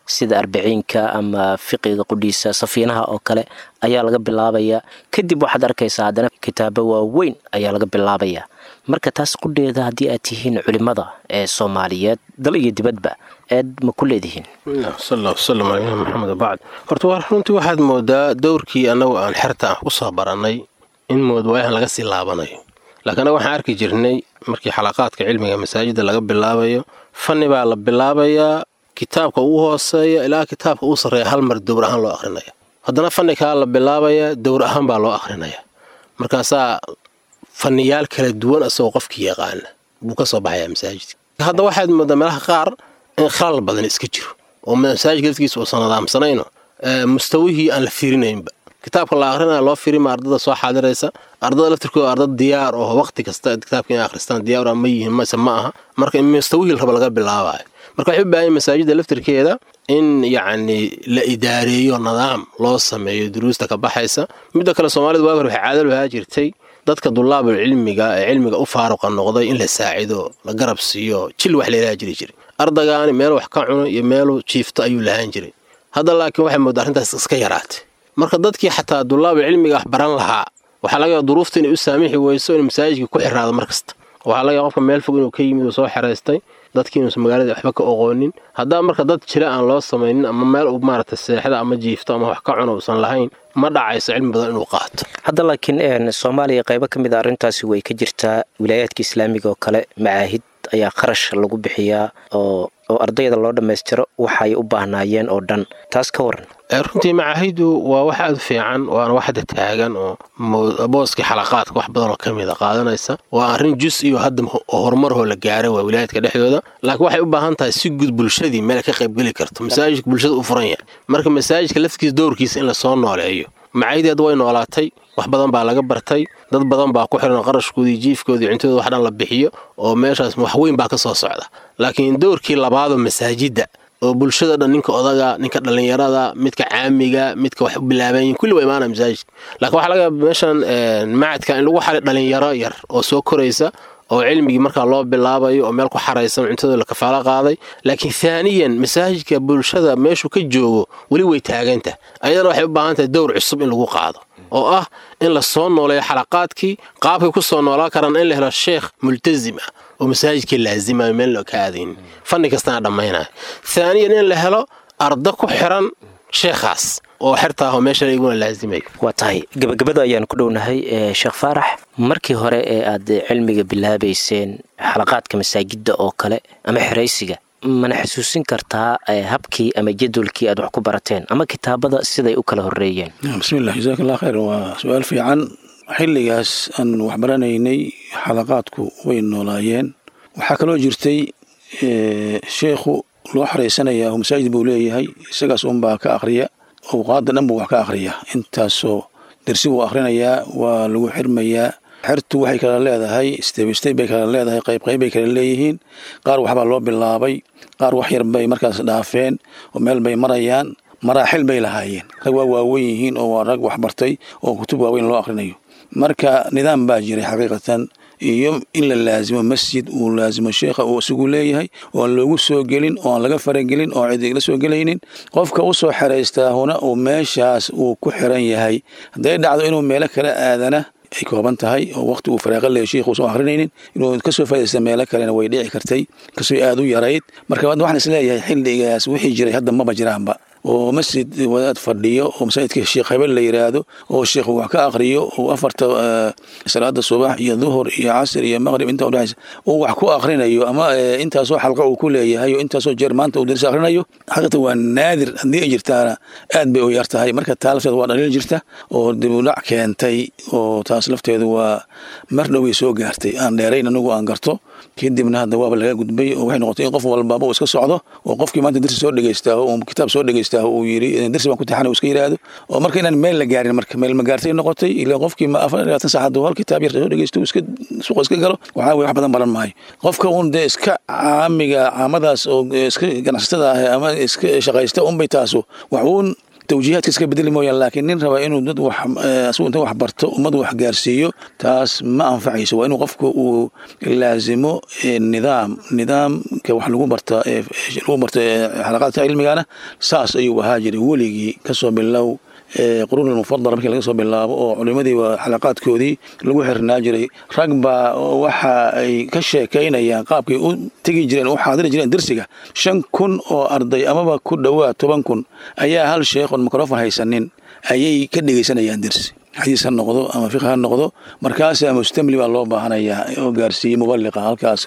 sida arbiciinka ama fiqiga qudhiisa safiinaha oo kale ayaa laga bilaabayaa kadib waxaad arkaysaa haddana kitaabo waaweyn ayaa laga bilaabayaa marka taas qudheeda haddii aad tihiin culimmada ee soomaaliyeed dal iyo dibadba eed ma ku leedihiin sal wsalam caleyna maxamed wabacd horta waa runtii waxaad moodaa dowrkii annagu aan xerta ah ku soo barannay in moodwaayahan laga sii laabanayo laakiin annaga waxaan arki jirnay markii xalaqaadka cilmiga masaajidda laga bilaabayo fanni baa la bilaabayaa kitaabka ugu hooseeya ilaa kitaabka uu sarreeya hal mar dowr ahaan loo akhrinaya haddana fanni kaa la bilaabayaa dowr ahaan baa loo akhrinaya markaasaa fanniyaal kala duwan asagoo qofkii yaqaana buu ka soo baxayaa masaajidka hadda waxaad moodaa meelaha qaar in khalal badan iska jiro oo masaajidka laftigiisa uusan nadaamsanayno mustawihii aan la fiirinaynba kitaabka la akrinaya loo firima ardada soo xaadiraysa ardada laftirkooda ardad diyaar oo waqti kasta kitaabka inay akhristaan diyaar ma yihiin mase ma aha marka mustawihii raba laga bilaabayo marka waxay u baahan masaajidda laftirkeeda in yacni la idaareeyo nidaam loo sameeyo duruusta ka baxaysa midda kale soomaalida waagi hore waxay caadal ahaa jirtay dadka dulaabul cilmiga ee cilmiga u faaruqa noqday in la saacido la garab siiyo jil wax laylaha jiri jiray ardagaani meel wax ka cuno iyo meelu jiifto ayuu lahaan jiray hadda laakiin waxay moodaa arrintaas iska yaraatay marka dadkii xataa dulaabul cilmiga wax baran lahaa waxaa laga yaaba duruufta inay u saamixi weyso in masaajidka ku xiraado mar kasta waxaa laga yaaba qofka meel fog inuu ka yimid uu soo xeraystay dadkii inuusan magaalada waxba ka oqoonin haddaa marka dad jira aan loo samaynin ama meel uu maaragtay seexda ama jiifto ama wax ka cuno uusan lahayn ma dhacayso cilmi badan inuu qaato hadda laakiin soomaaliya qaybo ka mid a arrintaasi way ka jirtaa wilaayaadka islaamiga oo kale macaahid ayaa kharash lagu bixiyaa oo oo ardayda loo dhammaystiro waxay u baahnaayeen oo dhan taas ka waran runtii macaahidu waa wax aad u fiican waana wax hadda taagan oo booskii xalaqaadka wax badanoo ka mida qaadanaysa waa arrin jus iyo hadda horumarhoo la gaaray waa wilaayadka dhexdooda laakiin waxay u baahan tahay si guud bulshadii meel ka qaybgeli karto masaajidka bulshada u furan yahay marka masaajidka laftigiisa dowrkiisa in lasoo nooleeyo macaahidii hadda way noolaatay wax badan baa laga bartay dad badan baa ku xiran qarashkoodii jiifkoodii cuntadooda wax dhan la bixiyo oo meeshaas wax weyn baa ka soo socda laakiin dowrkii labaadoo masaajidda oo bulshada dhan ninka odaga ninka dhallinyarada midka caamiga midka wax u bilaabayin kulli waa imaanaya masaajidka laakiin waxaa laga yaaba meeshan macadka in lagu xalay dhallinyaro yar oo soo koraysa oo cilmigii markaa loo bilaabayo oo meel ku xaraysan cuntadooda la kafaalo qaaday laakiin haaniyan masaajidka bulshada meeshuu ka joogo weli way taagantah ayadana waxay u baahan tahay dowr cusub in lagu qaado oo ah in la soo nooleeyo xalaqaadkii qaabkay ku soo noolaan karaan in la helo sheekh multasim ah oo masaajidkii laazimayo meel loo ka aadayn fanni kastana dhammaynayo haaniyan in la helo arda ku xiran sheekhaas oo xerta ah oo meesha iguna laazimayo waa tahay gabagabada ayaan ku dhownahay sheekh faarax markii hore ee aad cilmiga bilaabayseen xalaqaadka masaajidda oo kale ama xeraysiga mana xusuusin kartaa habkii ama jadwalkii aad wax ku barateen ama kitaabada siday u kala horeeyeen bismillah jasaak allah khayr waa su-aal fiican xilligaas aan waxbaranaynay xalaqaadku way noolaayeen waxaa kaloo jirtay sheekhu loo xaraysanayaa masaajid buu leeyahay isagaas unbaa ka akhriya awqaada dhan buu wax ka akhriya intaasoo dersi buu akhrinayaa waa lagu xirmayaa xertu waxay kala leedahay stebsteb bay kala leedahay qayb qayb bay kala leeyihiin qaar waxbaa loo bilaabay qaar wax yar bay markaas dhaafeen oo meel bay marayaan maraaxil bay lahaayeen rag waa waaweyn yihiin oo waa rag waxbartay oo kutub waaweyn loo akhrinayo marka nidaam baa jiray xaqiiqatan iyo in la laazimo masjid uu laazimo sheekha uu isagu leeyahay oo aan loogu soo gelin oo aan laga faragelin oo cid igla soo gelaynin qofka u soo xeraystaahuna uu meeshaas uu ku xiran yahay hadday dhacdo inuu meelo kala aadana ay kooban tahay oo waqti uu faraaqa leeyahy sheikhu usan akhrinaynin inuu kasoo faa'idaysta meelo kalena way dhici kartay kasoo aad u yarayd marka waxaan isleeyahay xilligaas wixii jiray hadda maba jiraanba oo masjid wadaad fadhiyo oo masaajidka sheekh hebel la yiraahdo oo sheekhu wax ka akhriyo oo afarta salaada subax iyo duhur iyo casr iyo maqrib inta udhexaysa uu wax ku akhrinayo ama intaasoo xalqa uu ku leeyahay oo intaasoo jeer maanta uu daris akhrinayo xaqiiqata waa naadir haddii ay jirtaana aad bay u yar tahay marka taa lafteeda waa dhaliil jirta oo dib u dhac keentay oo taas lafteedu waa mar dhoway soo gaartay aan dheerayn anigu aan garto kadibna hadda waaba laga gudbay oo waxay noqotay in qof walbaba uu iska socdo oo qofkii maanta darsi soo dhegeystaaho uu kitaab soo dhegeystaaho uu yiri darsi baan ku taxana uu iska yiraahdo oo marka inaan meel la gaarin marka meel ma gaartay noqotay ilaa qofkii ma afar labaatan saacad hal kitaab yar soo dhegeysto iska suuqa iska galo waxaa weye wax badan baran maayo qofka uun dee iska caamiga caamadaas oo iska ganacsatada ah ama iska shaqaysta unbay taasu wax uun tawjiihaadka iska bedeli mooyaan laakiin nin raba inuu dad wax asigu inta wax barto ummad wax gaarsiiyo taas ma anfacayso waa inuu qofku uu laazimo nidaam nidaamka wax lagu barta lagu barta xalaqaadka cilmigana saas ayuu ahaa jiray weligii kasoo bilow quruun mufadala markii laga soo bilaabo oo culimadii xalaqaadkoodii lagu xirnaa jiray rag baa waxa ay ka sheekaynayaan qaabkay u tegi jireen u xaadiri jireen dersiga shan kun oo arday amaba ku dhowaad toban kun ayaa hal sheekh oon microfon haysanin ayay ka dhegaysanayaan dersi xadiis ha noqdo ama fiq ha noqdo markaasaa mustamli baa loo baahanayaa oo gaarsiiyey mubaliqa halkaas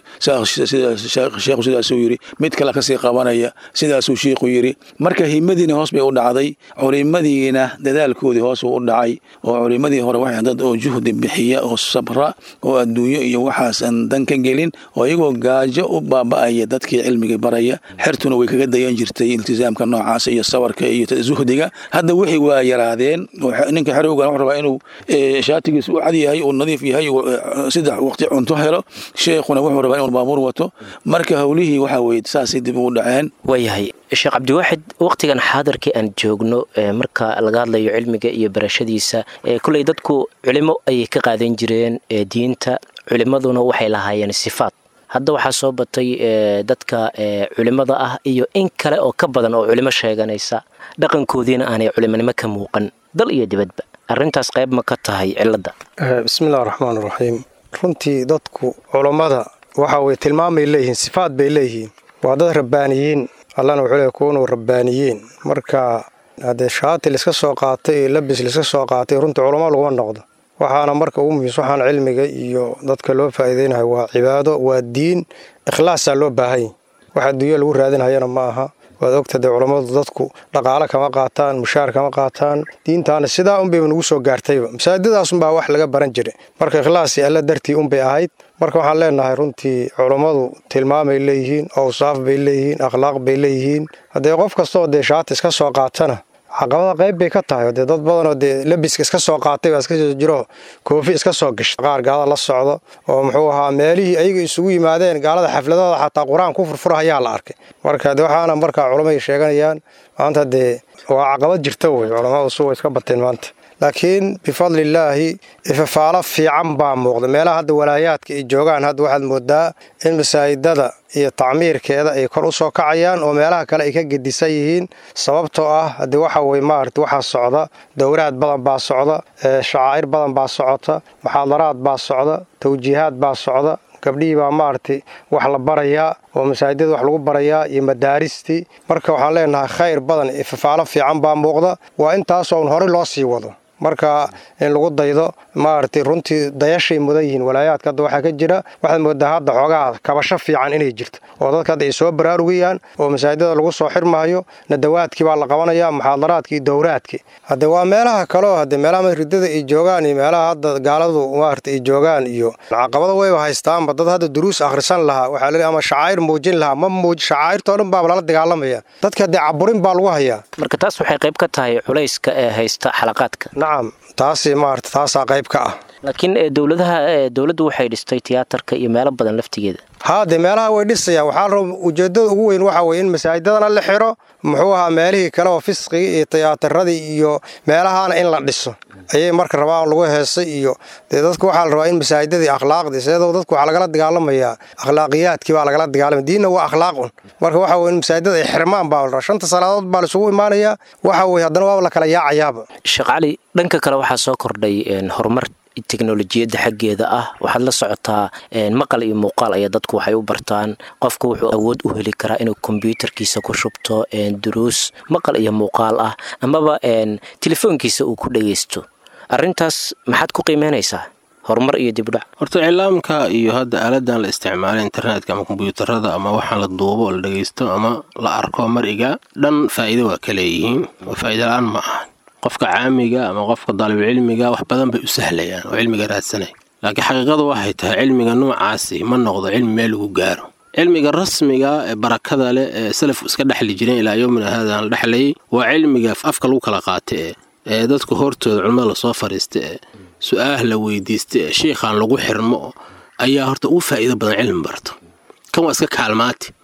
sheekhu sidaasuu yiri mid kale kasii qabanaya sidaasuu shiikhu yiri marka himadiina hoos bay u dhacday culimadiina dadaalkoodii hoos uu u dhacay oo culimadii hore waxay dad oo juhdi bixiya oo sabra oo adduunyo iyo waxaasan dan ka gelin oo iyagoo gaajo u baaba'aya dadkii cilmiga baraya xertuna way kaga dayan jirtay iltizaamka noocaas iyo sawarka iyo zuhdiga hadda wixii waa yaraadeen ninka xerowgan wuxuu rabaa inuu shaatigiis u cad yahay uu nadiif yahay saddex waqti cunto helo sheekhuna wuxuu rabaa inuu baabuur wato marka howlihii waxa weye saasay dib ugu dhaceen waayahay sheekh cabdiwaaxid waqtigan xaadirkii aan joogno marka laga hadlayo cilmiga iyo barashadiisa kulley dadku culimo ayay ka qaadan jireen diinta culimaduna waxay lahaayeen sifaat hadda waxaa soo batay dadka culimada ah iyo in kale oo ka badan oo culimo sheeganaysa dhaqankoodiina aanay culimonimo ka muuqan dal iyo dibadba arrintaas qayb ma ka tahay cilladda bismillahi raxmaan raxiim runtii dadku culammada waxa weye tilmaamay leeyihiin sifaad bay leeyihiin waa dad rabbaaniyiin allana wuxuu leey kuunuu rabbaaniyiin marka haddee shaati laiska soo qaatay iyo labis laiska soo qaatay runtii culamo laguma noqdo waxaana marka ugu muhiimsa waxaan cilmiga iyo dadka loo faa'iidaynayo waa cibaado waa diin ikhlaasaa loo baahanya wax adduunya lagu raadinhayana ma aha waad ogta dee culammadu dadku dhaqaale kama qaataan mushaar kama qaataan diintaana sidaa unbayba nagu soo gaartayba masaajidadaasunbaa wax laga baran jiray marka ikhlaasi alla dartii unbay ahayd marka waxaan leenahay runtii culammadu tilmaamay leeyihiin awsaaf bay leeyihiin akhlaaq bay leeyihiin haddee qof kastoo dee shaati iska soo qaatana caqabada qayb bay ka tahay dee dad badanoo dee labiska iska soo qaatay baa iska soo jiro koofi iska soo gashay qaar gaalada la socdo oo muxuu ahaa meelihii ayaga isugu yimaadeen gaalada xafladooda xataa qur-aan ku furfura ayaa la arkay marka de waxaana markaa culamay sheeganayaan maanta dee waa caqabad jirta wey culamadu su way iska bateen maanta laakiin bifadlillaahi ifafaalo fiican baa muuqda meelaha hadda walaayaadka ay joogaan hadda waxaad moodaa in masaajidada iyo tacmiirkeeda ay kor u soo kacayaan oo meelaha kale ay ka gedisan yihiin sababtoo ah haddii waxa weye maarata waxaa socda dowraad badan baa socda shacaa'ir badan baa socota muxaadaraad baa socda tawjiihaad baa socda gabdhihii baa maaragtay wax la barayaa oo masaajidada wax lagu barayaa iyo madaaristii marka waxaan leenahay khayr badan ifafaalo fiican baa muuqda waa intaasoo un horey loo sii wado marka in lagu daydo maaragtay runtii dayashay mudan yihiin walaayaadka hadda waxaa ka jira waxaad moodaa hadda xoogaha kabasho fiican inay jirto oo dadka hadda ay soo baraarugayaan oo masaajidada lagu soo xirmahayo nadawaadkii baa la qabanaya muxaadaraadkii iyo dowraadkii hadde waa meelaha kaleo hadde meelaha ridada ay joogaan iyo meelaha hadda gaaladu maarata ay joogaan iyo caqabada wayba haystaanba dad hadda duruus akhrisan lahaa waxaa laleey ama shacaa'ir muujin lahaa ma muuj shacaa'irtoo dhan baaba lala dagaalamaya dadka haddee caburin baa lagu hayaa marka taas waxay qayb ka tahay culayska ee haysta xalaqaadka nacam taasi maarata taasaa qayb ka ah laakiin dowladaha dowladdu waxay dhistay tiyaatarka iyo meelo badan laftigeeda haa dee meelaha way dhisayaan waxaa la raba ujeeddada ugu weyn waxa weye in masaajidadana la xiro muxuu ahaa meelihii kale oo fisqiga iyo tiyaatarradii iyo meelahaana in la dhiso ayay marka rabaan lagu heesay iyo dee dadku waxaa la rabaa in masaajidadii akhlaaqdii sideedoo dadku waxaa lagala dagaalamayaa akhlaaqiyaadkii baa lagala dagaalamaya diinna waa akhlaaqun marka waxa weye in masaajidada ay xirmaan baa la rabaa shanta salaadood baa laisugu imaanayaa waxa weye haddana waaba la kala yaacayaaba sheekh cali dhanka kale waxaa soo kordhay horumar teknolojiyadda xaggeeda ah waxaad la socotaa maqal iyo muuqaal ayaa dadku waxay u bartaan qofku wuxuu awood u heli karaa inuu kombyuutarkiisa ku shubto duruus maqal iyo muuqaal ah amaba telefoonkiisa uu ku dhagaysto arrintaas maxaad ku qiimeynaysaa horumar iyo dibdhac horta iclaamka iyo hadda aaladan la isticmaala internetka ama kombyuutarada ama waxaan la duubo oo la dhagaysto ama la arko mariga dhan faa'iido waa ka leeyihiin oo faa'iida la-aan ma aha qofka caamiga ama qofka daalibulcilmiga wax badan bay u sahlayaan oo cilmiga raadsanay laakiin xaqiiqadu waxay tahay cilmiga noocaasi ma noqdo cilmi meel lagu gaaro cilmiga rasmiga ee barakada leh ee salafku iska dhexli jireen ilaa yowmina haadaan la dhexlayay waa cilmiga afka lagu kala qaata ee ee dadku hortooda culimmada lasoo fariista ee su-aah la weydiista ee shiikhaan lagu xirmo ayaa horta ugu faa'iido badan cilmi barto kan waa iska kaalmaati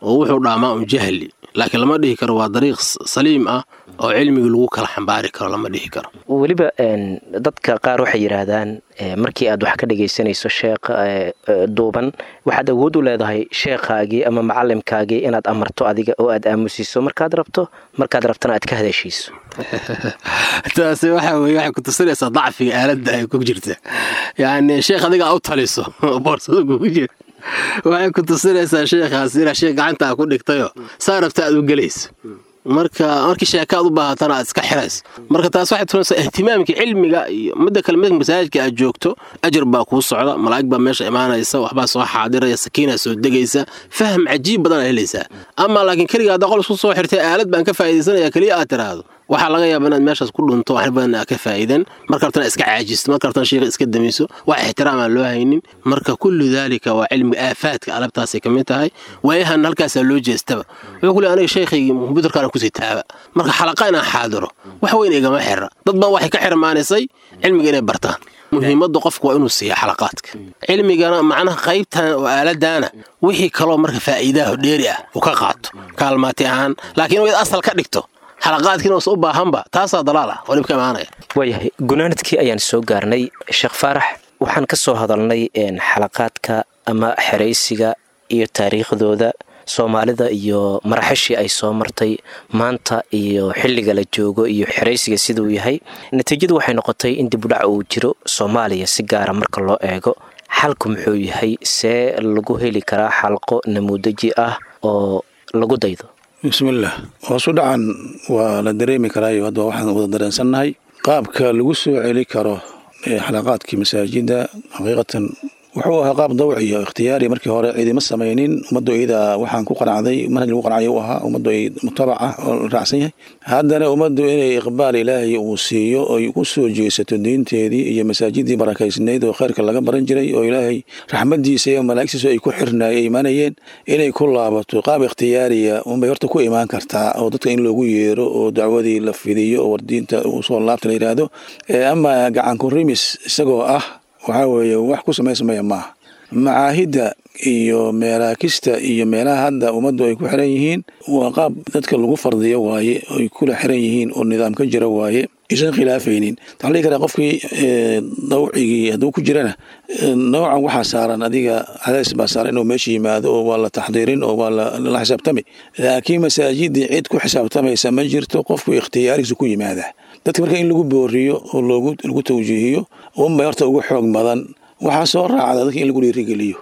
oo wuxuu dhaamaa un jahli laakiin lama dhihi karo waa dariiq saliim ah oo cilmigii lagu kala xambaari karo lama dhihi karo weliba dadka qaar waxay yidhaahdaan markii aad wax ka dhegaysanayso sheekh duuban waxaad awood u leedahay sheekhaagii ama macalimkaagii inaad amarto adiga oo aad aamusiso markaad rabto markaad rabtana aad ka hadashiiso taasi waxa weye waxay ku tusinaysaa dacfiga aaladda ay ku jirta yacni sheekh adiga u taliso boorsada kugu jira waxay ku tusinaysaa sheekhaas inaa sheekh gacantaa ku dhigtayo saa rabta aad u gelayso marka markii sheeka aad u baahatana aad iska xirayso marka taas waxay tusinaysaa ihtimaamka cilmiga iyo midda kale midka masaajidka aad joogto ajar baa kuu socda malaa'ig baa meesha imaanaysa waxbaa soo xaadiraya sakiinaa soo degaysa faham cajiib badan aad helaysaa ama laakiin keliga hadda qol isku soo xirtay aalad baan ka faa'iidaysanaya keliya aad tiraahdo waxaa laga yaaba inaad meeshaas ku dhunto wax badan aad ka faa'iidan marka rabtana iska caajisto marka rabtana sheekha iska damiso wax ixtiraam aan loo haynin marka kullu daalika waa cilmiga aafaadka alabtaasay ka mid tahay waayahan halkaasaa loo jeestaba wuxuu ku leey aniga sheekhaygii kombyutarkaana kusii taaba marka xalaqa inaan xaadiro wax weyn igama xira dad badan waxay ka xirmaanisay cilmiga inay bartaan muhiimadda qofku waa inuu siiya xalaqaadka cilmigana macnaha qaybtan oo aaladaana wixii kaloo marka faa'iidaha dheeri ah uu ka qaato kaalmaati ahaan laakiin inaad asal ka dhigto xalaqaadkiina usa u baahanba taasaa dalaal ah oo dhibka imaanaya waayahay gunaanadkii ayaan soo gaarnay sheekh faarax waxaan ka soo hadalnay xalaqaadka ama xeraysiga iyo taariikhdooda soomaalida iyo maraxishii ay soo martay maanta iyo xilliga la joogo iyo xeraysiga siduu yahay natiijadu waxay noqotay in dibudhac uu jiro soomaaliya si gaara marka loo eego xalku muxuu yahay see lagu heli karaa xalqo namuudaji ah oo lagu daydo bismillaah hoosu dhacan waa la dareemi karaayo hadda waxaan wada dareensannahay qaabka lagu soo celi karo xalaqaadkii masaajidda xaqiiqatan wuxuu ahaa qaab dawciya ikhtiyaari markii hore ciidima samaynin ummaddu iyada waxaan ku qanacday manhaj lagu qanacay u ahaa ummaddu ay mutabac ah oo la raacsan yahay haddana ummaddu inay iqbaal ilaahay uu siiyo oy ku soo jeesato diinteedii iyo masaajidii barakaysnayd oo khayrka laga baran jiray oo ilaahay raxmadiisa iyo malaa'igtiisu ay ku xirnaay ay imaanayeen inay ku laabato qaab ikhtiyaariya unbay horta ku imaan kartaa oo dadka in loogu yeero oo dacwadii la fidiyo oo wardiinta uu soo laabta la yidhaahdo ama gacanku rimis isagoo ah waxaa weeye wax ku samaysmaya maaha macaahidda iyo meelaakista iyo meelaha hadda ummaddu ay ku xiran yihiin waa qaab dadka lagu fardiyo waaye ay kula xiran yihiin oo nidaam ka jira waaye isan khilaafaynin waxaa dhihi karaa qofkii dawcigii hadduu ku jirana noocan waxaa saaran adiga cadays baa saaran inuu meesha yimaado oo waa la taxdiirin oo waa la xisaabtami laakiin masaajidii cid ku xisaabtamaysa ma jirto qofku ikhtiyaarigiisa ku yimaada dadka marka in lagu booriyo oo lagu tawjiihiyo unbay horta ugu xoog badan waxaa soo raacda dadka in lagu dhiirigeliyo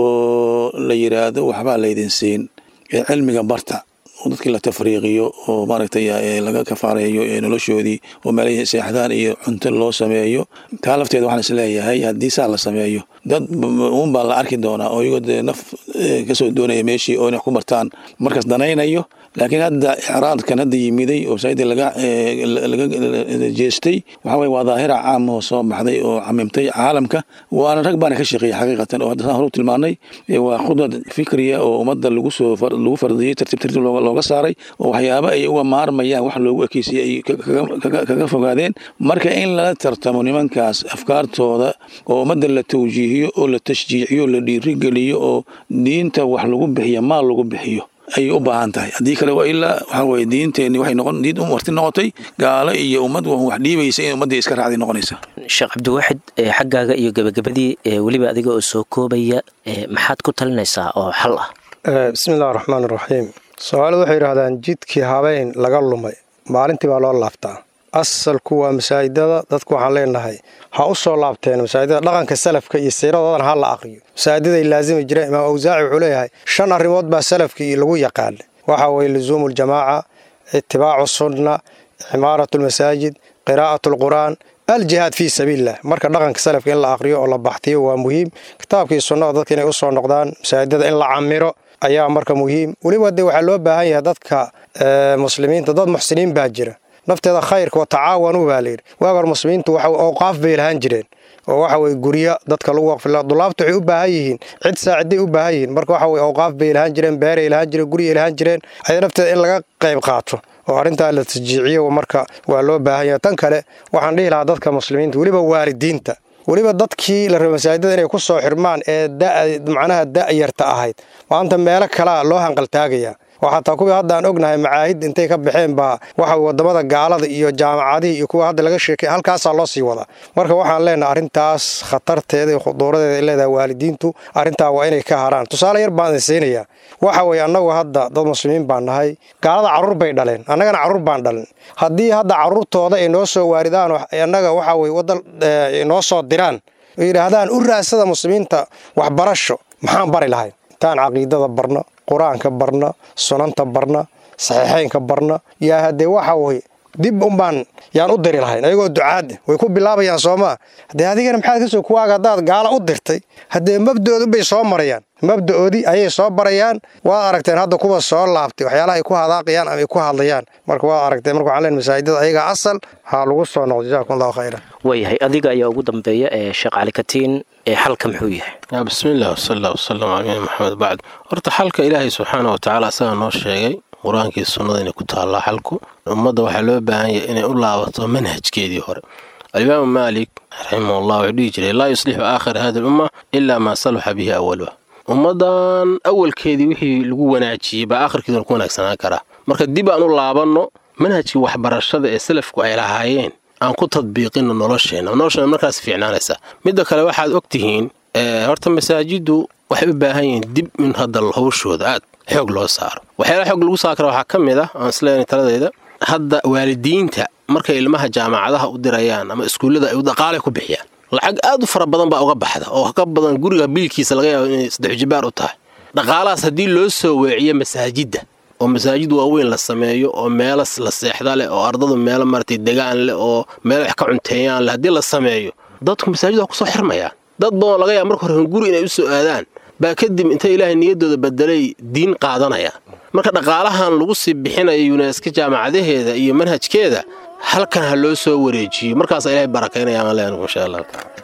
oo la yidhaahdo waxbaa laydin siin ee cilmiga barta oo dadkii la tafriiqiyo oo maaragtay laga kafaareeyo noloshoodii oo meelay seexdaan iyo cunto loo sameeyo taa lafteeda waxaan isleeyahay haddii saa la sameeyo dad uunbaa la arki doonaa oo iyagoo dee naf kasoo doonaya meeshii oo inay ku bartaan markaas danaynayo laakiin hadda icraadkan hadda yimiday oo masaajida laga laga jeestay waxaa weye waa daahira caamahoo soo baxday oo camimtay caalamka waana rag baana ka shaqeeyay xaqiiqatan oo hadda saan hore u tilmaanay waa khudad fikriya oo ummadda lagu soo lagu fardiyey tartiib tartiib looga saaray oo waxyaaba ay uga maarmayaan wax loogu ekeysiyey ay kaga fogaadeen marka in lala tartamo nimankaas afkaartooda oo ummadda la tawjiihiyo oo la tashjiiciyo la dhiirigeliyo oo diinta wax lagu bixiyo maal lagu bixiyo ayay u baahan tahay haddii kale waa ilaa waxaa weye diinteenni waxay noqon diin warti noqotay gaalo iyo ummad wax dhiibaysa in ummaddii iska raacday noqonaysa sheekh cabdiwaaxid xaggaaga iyo gebagabadii weliba adiga oo soo koobaya maxaad ku talinaysaa oo xal ah bismi illahi raxmaan iraxiim soomaalidu waxay yidhahdaan jidkii habeen laga lumay maalintii baa loo laabtaa asalku waa masaajidada dadku waxaan leenahay ha u soo laabteen masaajidada dhaqanka salafka iyo siiradoodana ha la aqriyo masaajidaday laasimi jireen imaam awsaaci wuxuu leeyahay shan arrimood baa salafkii lagu yaqaana waxaa weye lusuumu ljamaaca itibaacu sunna cimaaratu lmasaajid qiraa'atu alqur'aan aljihaad fii sabiililah marka dhaqanka salafka in la aqriyo oo la baxtiyo waa muhiim kitaabkii sunnada dadka inay usoo noqdaan masaajidada in la camiro ayaa marka muhiim weliba de waxaa loo baahan yahay dadka muslimiinta dad muxsiniin baa jira nafteeda khayrka wa tacaawanuu baa layidhi waag hor muslimiintu waxa awqaaf bay lahaan jireen oo waxa weye guryo dadka lagu waqfila dulaabta waxay u baahan yihiin cid saaciday u baahan yihiin marka waxa weye awqaaf bay lahaan jireen beeray lahaan jireen guryay lahaan jireen aya nafteeda in laga qayb qaato oo arrintaa la tasjiiciyo marka waa loo baahan yahay tan kale waxaan dhihi lahaa dadka muslimiinta weliba waalidiinta weliba dadkii la raba masaajidada inay ku soo xirmaan ee macnaha da'yarta ahayd maanta meelo kalea loo hanqaltaagaya oo xataa kuwii hadda aan ognahay macaahid intay ka baxeen baa waxa wadamada gaalada iyo jaamacadihii iyo kuwa hadda laga sheekay halkaasaa loo sii wadaa marka waxaan leenahay arrintaas khatarteeda iyo khuduuradeeda ay leedahay waalidiintu arrintaa waa inay ka haraan tusaale yar baan idinsiinayaa waxa weeye annagu hadda dad muslimiin baan nahay gaalada carruur bay dhaleen annagana carruur baan dhalin haddii hadda carruurtooda ay noo soo waaridaan annaga waxa weye waddan noo soo diraan oo yidhaahdaan u raadsada muslimiinta waxbarasho maxaan bari lahay intaan caqiidada barno qur-aanka barna sunanta barna saxiixeynka barna yaa haddee waxa weye dib unbaan yaan u diri lahayn ayagoo ducaada way ku bilaabayaan soomaa haddee adigana maxaad kasoo kuwaaga haddaad gaala u dirtay haddee mabda'oodu bay soo marayaan mabda'oodii ayay soo barayaan waad aragteen hadda kuwa soo laabtay waxyaalaha ay ku hadaaqayaan ama ay ku hadlayaan marka waad aragteen marka waxaan leen masaajidada ayagaa asal ha lagu soo noqdo jazakum allahu khayran waayahay adiga ayaa ugu dambeeya ee sheekh cali katiin ee xalka muxuu yahay bismiillah wasala wasalam calaa nabiyina maxamed bacd horta xalka ilaahay subxaana wa tacaala asagaa noo sheegay qur-aankii sunnada inay ku taallaa xalku ummadda waxaa loo baahan yahay inay u laabato manhajkeedii hore alimaamu maalik raximahullah wuxuu dhihi jiray laa yuslixu aakhira hadi lumma ilaa maa saluxa bihi awaluha ummaddan awalkeedii wixii lagu wanaajiyey baa aakhirkeeduna ku wanaagsanaan karaa marka dib aan u laabanno manhajkii waxbarashada ee salafku ay lahaayeen aan ku tadbiiqinno nolosheenna nolosheenna markaas fiicnaanaysa midda kale waxaad og tihiin horta masaajiddu waxay u baahan yihiin dib in hadda hawshooda aad xoog loo saaro waxyaalaha xoog lagu saaro kara waxaa ka mid ah aan isleeyahay taladayda hadda waalidiinta markay ilmaha jaamacadaha u dirayaan ama iskuullada ay dhaqaalay ku bixiyaan lacag aad u fara badan baa uga baxda oo ka badan guriga biilkiisa laga yaabo inay saddex jibaar u tahay dhaqaalahaas haddii loo soo weeciyo masaajidda oo masaajid waaweyn la sameeyo oo meelo la seexda leh oo ardadu meelo maratay degaan leh oo meelo wax ka cunteeyaan leh haddii la sameeyo dadku masaajid waa kusoo xirmayaan dad badanoo laga yaaba marka hore guri inay u soo aadaan baa kadib intay ilaahay niyaddooda bedelay diin qaadanayaan marka dhaqaalahan lagu sii bixinayo yuneska jaamacadaheeda iyo manhajkeeda halkan ha loo soo wareejiyo markaasa ilaahay barakaynayaan leenagu insha allah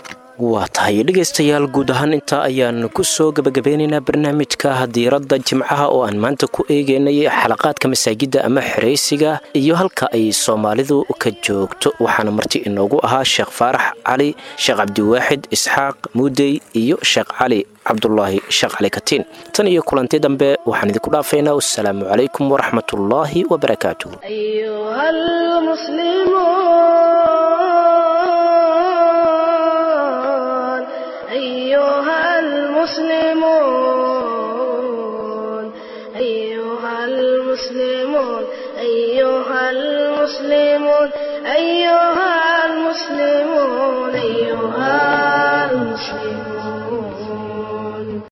waa tahay dhegaystayaal guud ahaan intaa ayaan ku soo gebagabeynaynaa barnaamijka diiradda jimcaha oo aan maanta ku eegaynay xalaqaadka masaajidda ama xeraysiga iyo halka ay soomaalidu ka joogto waxaana marti inoogu ahaa sheekh faarax cali sheekh cabdiwaaxid isxaaq muudey iyo sheekh cali cabdulaahi sheekh cali katiin tan iyo kulanti dambe waxaan idinku dhaafaynaa wassalaamu calaykum waraxmatullaahi wabarakaatuh أيها المسلمون أيها المسلمون أيها المسلمون أيها المسلمون